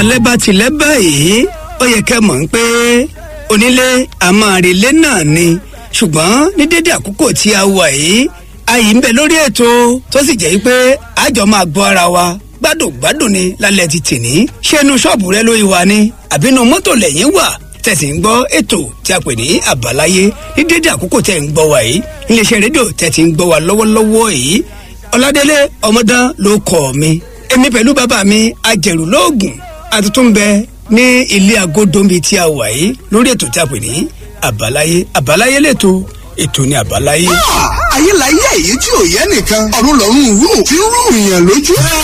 alẹ́ bá tilẹ̀ báyìí ó yẹ kẹ́ mọ̀ ń pé onílé àmọ́relé náà ni ṣùgbọ́n ní dédé àkókò tí a wà yìí ayì ń bẹ lórí ètò tó sì jẹ́ pé àjọ máa gbọ́ ara wa gbádùn gbádùn ni lálẹ́ ti tì ní ṣé inú ṣọ́ọ̀bù rẹ ló wà ní àbínú mọ́tò lẹ́yìn wà tẹ̀sí ń gbọ́ ètò tí a pè ní àbáláyé ní dédé àkókò tẹ̀ ń gbọ́ wa yìí iléeṣẹ́ rédíò tẹ̀ ti ń gbọ́ wa lọ́wọ́lọ́wọ́ yìí ọ̀làdélé ọmọdán ló kọ́ mi èmi pẹ̀lú bàbá mi ajẹ̀rù lóògùn àtúntún bẹ ní ilé agodombi tí a wà yìí lórí ètò tí a pè ní àbáláyé àbáláyé lẹ́tọ̀ ètò ní àbáláyé. ayé la yé èyí tí ò yẹ nìkan ọ̀run lọ́run rú tí ń rú ìyàn lójú.